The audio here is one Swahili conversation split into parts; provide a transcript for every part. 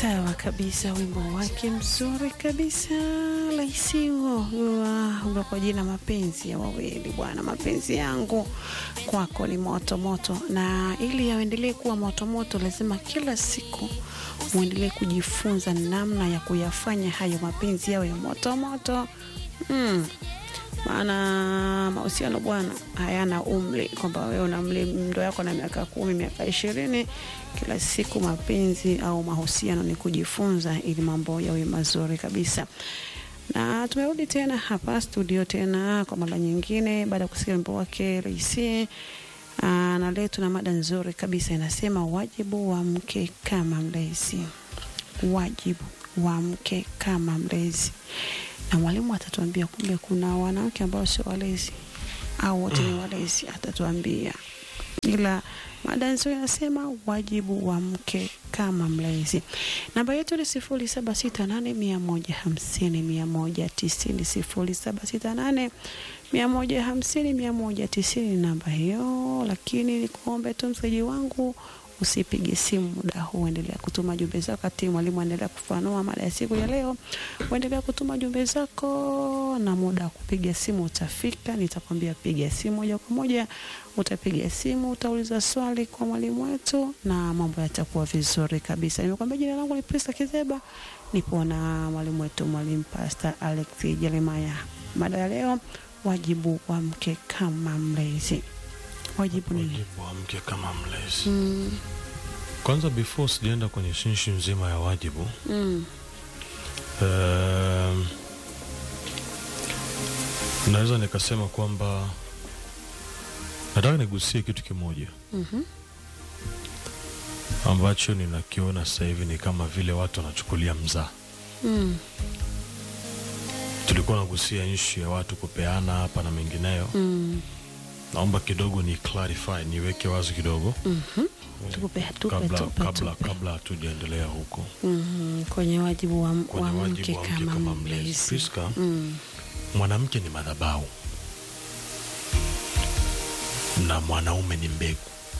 Sawa kabisa, wimbo wake mzuri kabisa Laisi huo huo kwa jina mapenzi ya wawili. Bwana, mapenzi yangu kwako ni moto moto, na ili yaendelee kuwa moto moto, lazima kila siku muendelee kujifunza namna ya kuyafanya hayo mapenzi yawe ya moto moto. Mm. Maana mahusiano bwana hayana umri, kwamba wewe una mli ndo yako na miaka kumi miaka ishirini. Kila siku mapenzi au mahusiano ni kujifunza, ili mambo yawe mazuri kabisa. Na tumerudi tena hapa studio tena kwa mara nyingine, baada ya kusikia wimbo wake Raisi. Na leo tuna mada nzuri kabisa, inasema wajibu wa mke kama mlezi. Wajibu wa mke kama mlezi na mwalimu atatuambia kumbe kuna wanawake ambao sio walezi au wote ni walezi, atatuambia. Ila mada nzuri inasema wajibu wa mke kama mlezi. Namba yetu ni sifuri saba sita nane mia moja hamsini mia moja tisini sifuri saba sita nane mia moja hamsini mia moja tisini namba hiyo. Lakini nikuombe tu msaji wangu usipige simu muda huu, endelea kutuma jumbe zako. Kati mwalimu aendelea kufanua mada ya siku ya leo, uendelea kutuma jumbe zako, na muda wa kupiga simu utafika. Nitakwambia piga simu moja kwa moja, utapiga simu, utauliza swali kwa mwalimu wetu na mambo yatakuwa vizuri kabisa. Nimekwambia jina langu ni Prista Kizeba, nipo na mwalimu wetu, mwalimu Pastor Alex Jeremiah. Mada ya leo, wajibu wa mke kama mlezi. Wajibu nini? Wajibu wa mke kama mlezi. Mm, Kwanza, before sijaenda kwenye shinshi nzima ya wajibu mm, um, naweza nikasema kwamba nataka nigusie kitu kimoja mhm, ambacho ninakiona sasa hivi ni kama vile watu wanachukulia mzaa. mm, Tulikuwa nagusia nchi ya watu kupeana hapa na mengineyo. mm, Naomba kidogo ni clarify, niweke wazi kidogo mhm. Tupe, tupe, kabla tupe, kabla tupe. kabla hatujaendelea huko Mhm, kwenye wajibu wa, kwenye wa wajibu mke wa mke kama kama mlezi. mlezi. Priska, Mm, mwanamke ni madhabahu na mwanaume ni mbegu.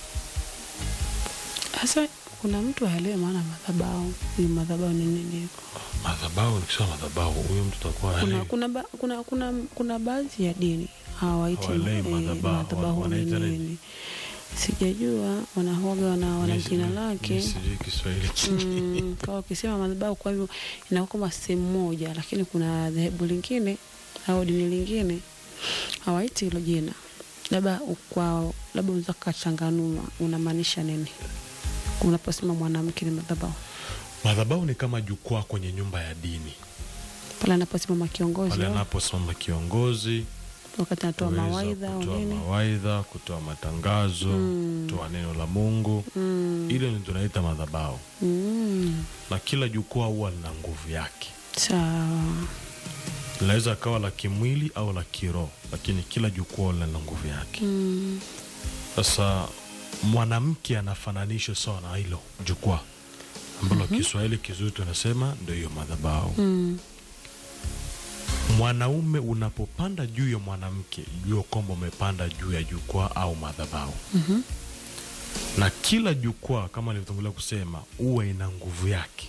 Sasa kuna mtu haelewi maana madhabahu ni madhabahu ni nini? Madhabahu, nikisema madhabahu, huyo mtu atakuwa Kuna haelewi. kuna ba, kuna kuna kuna baadhi ya dini hawaiti Hawaelewi eh, madhabahu, madhabahu ni wanaita nini? nini? Sijajua wanahoga wana wana Mimi jina sijui- lake. mimi sijui Kiswahili Mm, kwa ukisema madhabahu, kwa hivyo inakuwa kama sehemu moja, lakini kuna dhehebu lingine au dini lingine hawaiti hilo jina. Labda kwa labda unaweza kachanganua, unamaanisha nini unaposema mwanamke ni madhabahu? Madhabahu ni kama jukwaa kwenye nyumba ya dini, Pale anaposimama kiongozi pale au anaposimama kiongozi wakati anatoa kuweza mawaidha au kutoa nini? mawaidha, kutoa matangazo, Mm. kutoa neno la Mungu, Mm, ile ni tunaita madhabahu, mm, na kila jukwaa huwa lina nguvu yake. sawa. Linaweza akawa la kimwili au la kiroho, lakini kila jukwaa lina nguvu yake. Mm, Sasa mwanamke anafananishwa sawa na hilo jukwaa ambalo Kiswahili kizuri tunasema ndio hiyo madhabahu. mm, Mwanaume unapopanda juu ya mwanamke, jua kwamba umepanda juu ya jukwaa au madhabahu. mhm, Na kila jukwaa kama nilivyotangulia kusema, huwa ina nguvu yake.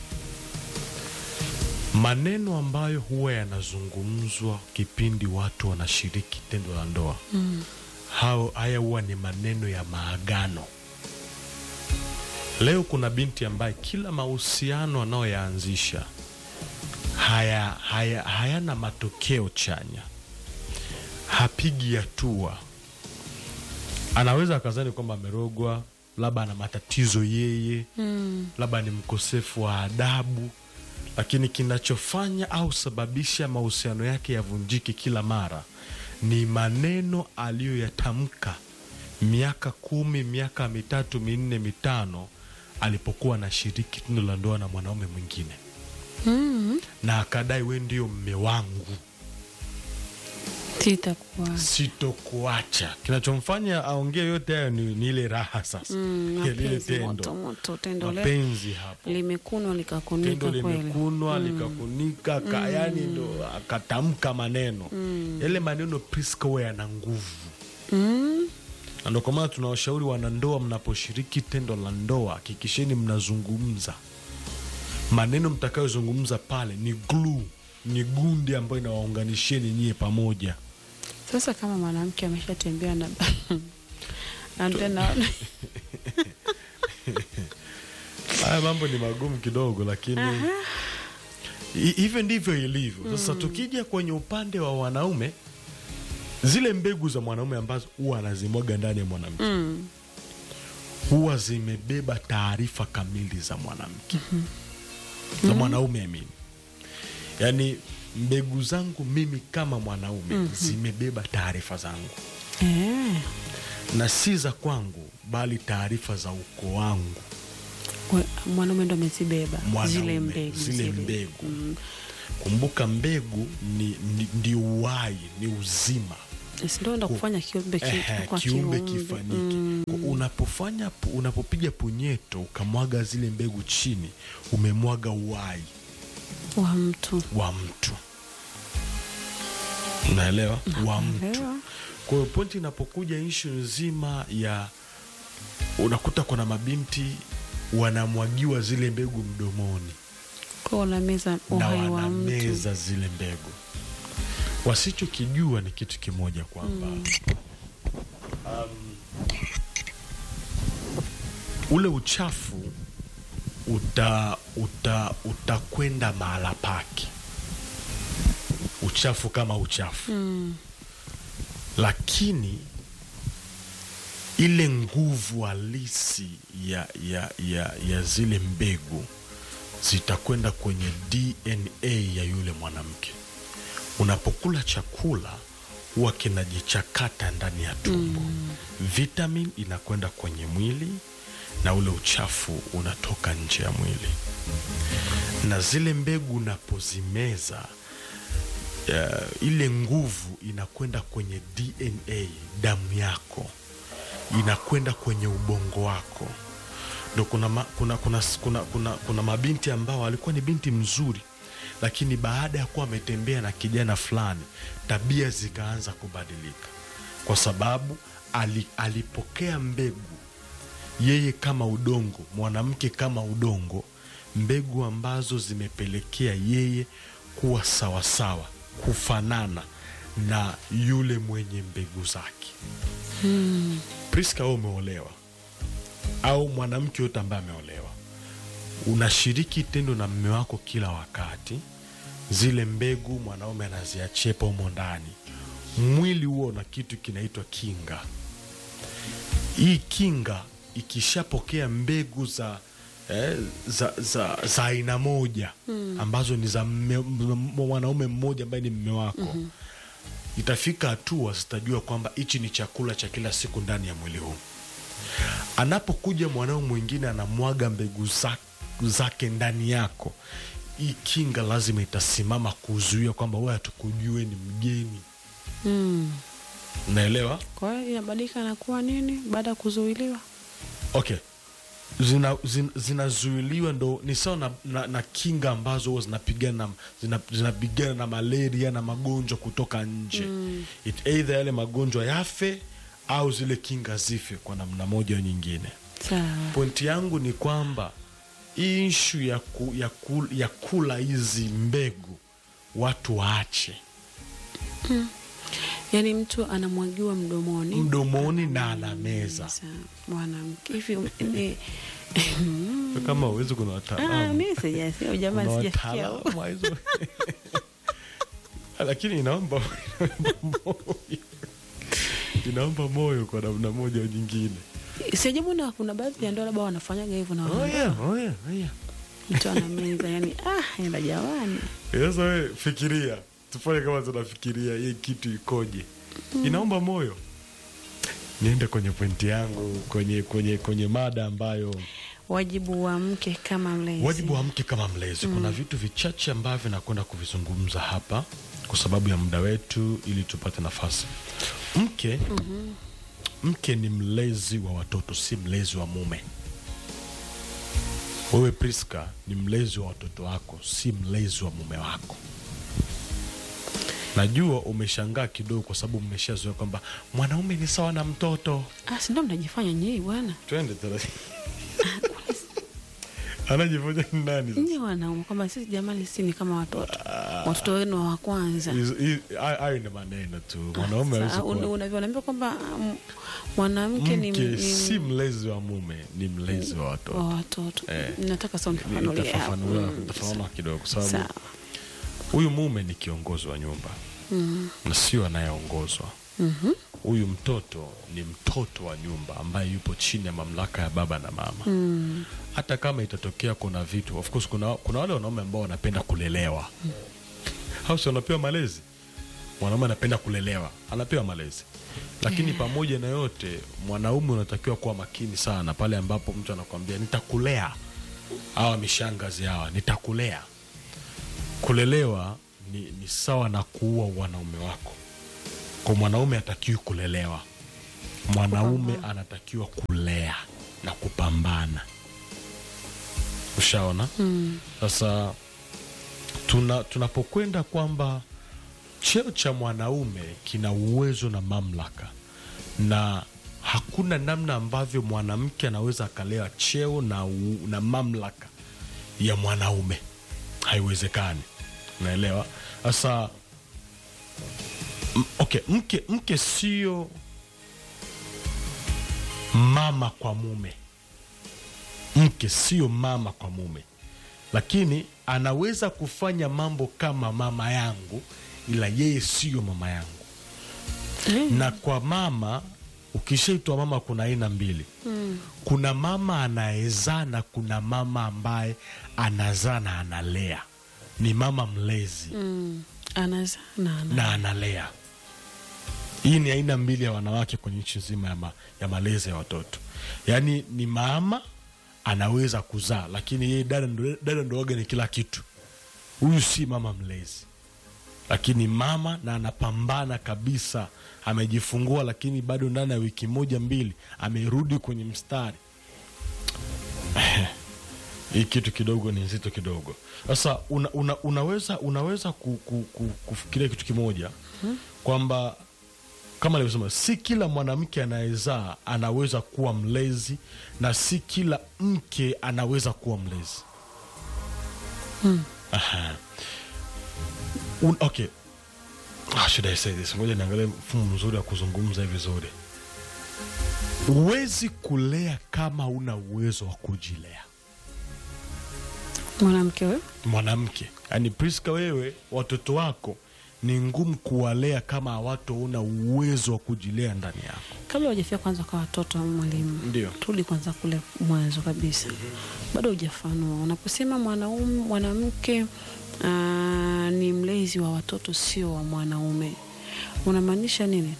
Maneno ambayo huwa yanazungumzwa kipindi watu wanashiriki tendo la ndoa mm, hao haya huwa ni maneno ya maagano. Leo kuna binti ambaye kila mahusiano anayoyaanzisha haya, haya, hayana matokeo chanya, hapigi hatua. Anaweza akazani kwamba amerogwa, labda ana matatizo yeye, mm, labda ni mkosefu wa adabu, lakini kinachofanya au sababisha mahusiano yake yavunjike kila mara ni maneno aliyoyatamka miaka kumi, miaka mitatu, minne, mitano alipokuwa anashiriki tendo la ndoa na mwanaume mwingine, mm. na akadai we ndio mme wangu, Sitakuwa sitokuacha. Kinachomfanya aongee yote hayo ni, ni ile raha sasa Mm, ya lile mapenzi moto tendo, moto, tendo le mapenzi hapo limekunwa likakunika tendo kweli. limekunwa likakunika ka, yani ndo akatamka maneno yale maneno Priska huwa yana nguvu Mm, na ndo kwa maana tunawashauri wanandoa, mnaposhiriki tendo la ndoa hakikisheni mnazungumza maneno mtakayozungumza pale ni glue ni gundi ambayo inawaunganisheni nyie pamoja Sasa kama mwanamke ameshatembea na na tena haya mambo ni magumu kidogo lakini hi- hivyo ndivyo ilivyo sasa tukija kwenye upande wa wanaume zile mbegu za mwanaume ambazo huwa anazimwaga ndani ya mwanamke mm, huwa zimebeba taarifa kamili za mwanamke za mwanaume mimi yaani mbegu zangu mimi kama mwanaume zimebeba taarifa zangu eh, na si za kwangu bali taarifa za ukoo wangu we- mwanaume ndo amezibeba Mwanaume, zile mbegu zile mbegu. kumbuka mbegu ni, ni, ndi uhai ni uzima Si ndo enda kufanya kiumbe ki- Ehe, kwa kiumbe kiumbe. kifanyike Kwa unapofanya pu- unapopiga punyeto ukamwaga zile mbegu chini umemwaga uhai wa mtu wa mtu unaelewa wa mtu Naelewa. kwa hiyo pointi inapokuja ishu nzima ya unakuta kuna mabinti wanamwagiwa zile mbegu mdomoni kwa unameza na uhai wa mtu wanameza zile mbegu wasichokijua ni kitu kimoja kwamba um, ule uchafu uta uta utakwenda mahala pake uchafu kama uchafu mm, lakini ile nguvu halisi ya, ya, ya, ya zile mbegu zitakwenda kwenye DNA ya yule mwanamke. Unapokula chakula huwa kinajichakata ndani ya tumbo vitamin inakwenda kwenye mwili na ule uchafu unatoka nje ya mwili, na zile mbegu unapozimeza uh, ile nguvu inakwenda kwenye DNA damu yako, inakwenda kwenye ubongo wako. Ndo kuna, ma, kuna, kuna, kuna, kuna, kuna mabinti ambao alikuwa ni binti mzuri, lakini baada ya kuwa ametembea na kijana fulani, tabia zikaanza kubadilika, kwa sababu ali, alipokea mbegu yeye kama udongo, mwanamke kama udongo, mbegu ambazo zimepelekea yeye kuwa sawasawa, kufanana na yule mwenye mbegu zake. Priska, wewe umeolewa au mwanamke yote ambaye ameolewa, unashiriki tendo na mme wako kila wakati, zile mbegu mwanaume anaziachepa humo ndani, mwili huo na kitu kinaitwa kinga. Hii kinga ikishapokea mbegu za eh, za za za aina moja ambazo ni za mme- m- mwanaume mmoja ambaye ni mme wako itafika hatua zitajua kwamba hichi ni chakula cha kila siku ndani ya mwili huu. Anapokuja mwanaume mwingine anamwaga mbegu za, zake ndani yako, hii kinga lazima itasimama kuzuia kwamba wewe hatukujue ni mgeni. mm. Unaelewa? kwa hiyo inabadilika na kuwa nini baada ya kuzuiliwa Okay, zina, zin, zinazuiliwa ndo ni sawa na, na, na kinga ambazo huwa zinapigana zina, zinapigana na malaria na magonjwa kutoka nje mm. It either yale magonjwa yafe au zile kinga zife kwa namna moja au nyingine. sawa Pointi yangu ni kwamba hii ishu ya, ku, ya, ku, ya kula hizi mbegu watu waache yaani mtu anamwagiwa mdomoni mdomoni na anameza. Sasa, mwanamke hivi ni- Kama uwezi, kuna Ah, wataalamu mi sijasikia jamani Kuna sijafikia huko. wataalamu wa hizo lakini inaomba moyo inaomba moyo kwa namna moja au nyingine. siajabu na kuna baadhi ya ndoa labda wanafanyaga hivyo na Oh wana- yeah, oh yeah, oh yeah. mtu anameza yani ah enda jamani Sasa wewe fikiria, tufanye kama tunafikiria hii kitu ikoje. Inaomba moyo. Niende kwenye pointi yangu kwenye kwenye kwenye mada ambayo wajibu wa mke kama mlezi wajibu wa mke kama mlezi. Kuna vitu vichache ambavyo nakwenda kuvizungumza hapa kwa sababu ya muda wetu, ili tupate nafasi. Mke mke ni mlezi wa watoto, si mlezi wa mume. Wewe Priska ni mlezi wa watoto wako, si mlezi wa mume wako. Najua umeshangaa kidogo, kwa sababu mmeshazoea kwamba mwanaume ni sawa na mtoto. ah si ndo mnajifanya nyii bwana Twende taratibu. anajivunia ni nani sasa? Nyie wanaume kwamba sisi jamani, si ni kama watoto, watoto wenu wa kwanza. Hizo- hi- hayo hayo ni maneno tu mwanaume hawezi Sasa, un- kuwa unavyonaambia kwamba um, mwanamke ni, mke ni, si mlezi wa mume ni mlezi wa wa watoto watoto. Eh. Nataka sasa unifafanulie hapo. Nitafafanua Mm, nitafafanua kidogo sababu Sawa. huyu mume ni kiongozi wa nyumba na sio anayeongozwa Mhm. huyu mtoto ni mtoto wa nyumba ambaye yupo chini ya mamlaka ya baba na mama Mm. hata kama itatokea kuna vitu of course kuna, kuna wale wanaume ambao wanapenda kulelewa hao si wanapewa malezi mwanaume anapenda kulelewa anapewa malezi lakini pamoja na yote mwanaume unatakiwa kuwa makini sana pale ambapo mtu anakwambia nitakulea hawa mishangazi hawa nitakulea kulelewa ni, ni sawa na kuua wanaume wako kwa mwanaume atakiwi kulelewa mwanaume anatakiwa kulea na kupambana ushaona Mm. sasa tuna tunapokwenda kwamba cheo cha mwanaume kina uwezo na mamlaka na hakuna namna ambavyo mwanamke anaweza akalewa cheo na, u, na mamlaka ya mwanaume haiwezekani unaelewa sasa m- okay mke mke sio mama kwa mume mke sio mama kwa mume lakini anaweza kufanya mambo kama mama yangu ila yeye siyo mama yangu Eh. na kwa mama ukishaitwa mama kuna aina mbili Mm. kuna mama anayezaa na kuna mama ambaye anazaa na analea ni mama mlezi Mm. Anazaa na ana- na analea hii ni aina mbili ya wanawake kwenye nchi nzima ya, ma, ya malezi ya watoto yaani ni mama anaweza kuzaa lakini yeye dada ndo, dada ndo waga ni kila kitu huyu si mama mlezi lakini mama na anapambana kabisa amejifungua lakini bado ndani ya wiki moja mbili amerudi kwenye mstari hii kitu kidogo ni nzito kidogo sasa una, una, unaweza unaweza ku, ku, ku, kufikiria kitu kimoja kwamba kama alivyosema si kila mwanamke anayezaa anaweza kuwa mlezi na si kila mke anaweza kuwa mlezi Aha. Un, okay How should I say this? Ngoja niangalie mfumo mzuri wa kuzungumza hivi vizuri. Huwezi kulea kama una uwezo wa kujilea. mwanamke wewe Mwanamke, yaani Priska, wewe watoto wako ni ngumu kuwalea kama hawataona uwezo wa kujilea ndani yako. kabla hujafika kwanza kwa watoto wa mwalimu Ndio. turudi kwanza kule mwanzo kabisa bado hujafanua unaposema mwanaume mwanamke aa, ni mlezi wa watoto sio wa mwanaume unamaanisha nini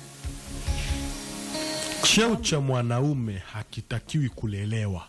Cheo cha mwanaume hakitakiwi kulelewa.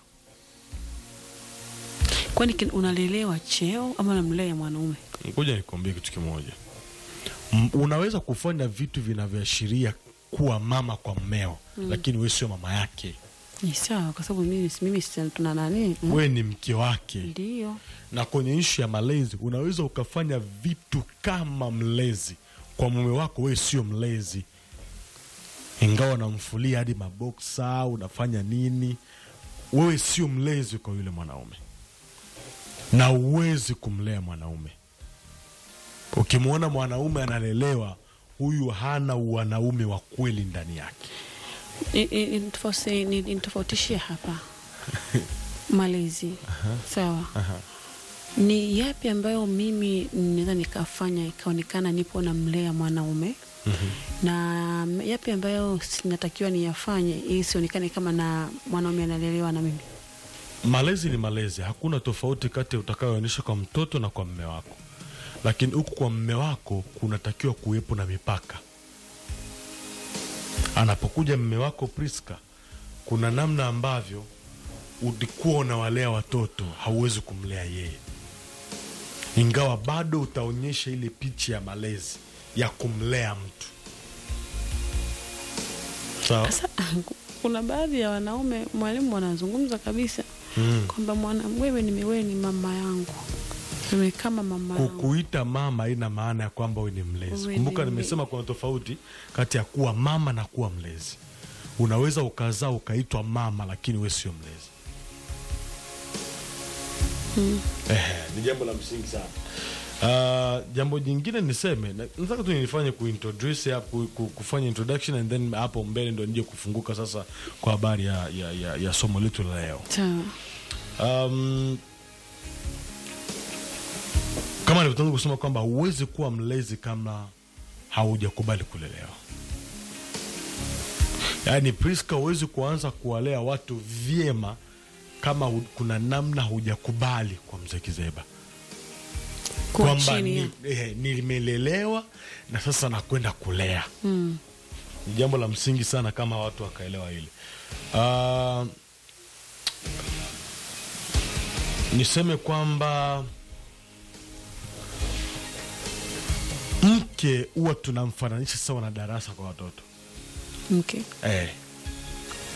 kwani kin- unalelewa cheo ama unamlea mwanaume Ngoja nikwambie kitu kimoja. M- Unaweza kufanya vitu vinavyoashiria kuwa mama kwa mmeo, lakini wewe sio mama yake. ni sawa kwa sababu mimi, mimi si- tuna nani mm, Wewe ni mke wake. ndio na kwenye nchi ya malezi unaweza ukafanya vitu kama mlezi kwa mume wako, wewe sio mlezi, ingawa unamfulia hadi maboksa, unafanya nini, wewe sio mlezi kwa yule mwanaume, na uwezi kumlea mwanaume. Ukimwona mwanaume analelewa, huyu hana uwanaume wa kweli ndani yake. I- i- nitofauti- ni- nitofautishie hapa malezi sawa ni yapi ambayo mimi naweza nikafanya ikaonekana nipo namlea mwanaume na yapi ambayo natakiwa niyafanye ili sionekane kama na mwanaume analelewa na mimi Malezi ni malezi, hakuna tofauti kati ya utakayoonyesha kwa mtoto na kwa mme wako, lakini huku kwa mme wako kunatakiwa kuwepo na mipaka. Anapokuja mme wako Priska, kuna namna ambavyo ulikuwa unawalea watoto, hauwezi kumlea yeye, ingawa bado utaonyesha ile picha ya malezi ya kumlea mtu. Sawa? sasa kuna baadhi ya wanaume mwalimu wanazungumza kabisa Mm. kwamba mwana wewe ni wewe ni mama yangu wewe kama mama yangu kukuita mama haina maana ya kwamba wewe ni mlezi. Wewe Kumbuka ni- nimesema kuna tofauti kati ya kuwa mama na kuwa mlezi. Unaweza ukazaa ukaitwa mama, lakini wewe sio mlezi. Ehe, ni jambo la msingi sana. Uh, jambo jingine niseme na- nataka tu nilifanye kuintroduce hapo ku- kufanya introduction and then hapo mbele ndo nije kufunguka sasa kwa habari ya, ya, ya, ya somo letu la leo. Sawa. Um, kama nilivyotangulia kusema kwamba huwezi kuwa mlezi kama haujakubali kulelewa. Yaani Priska, huwezi kuanza kuwalea watu vyema kama hu- kuna namna hujakubali kwa mzee Kizeba Kuwa kwamba chini ya- ni, eh, nimelelewa na sasa nakwenda kulea Mm. ni jambo la msingi sana kama watu wakaelewa hili. Uh, niseme kwamba mke huwa tunamfananisha sawa na darasa kwa watoto Mke. eh,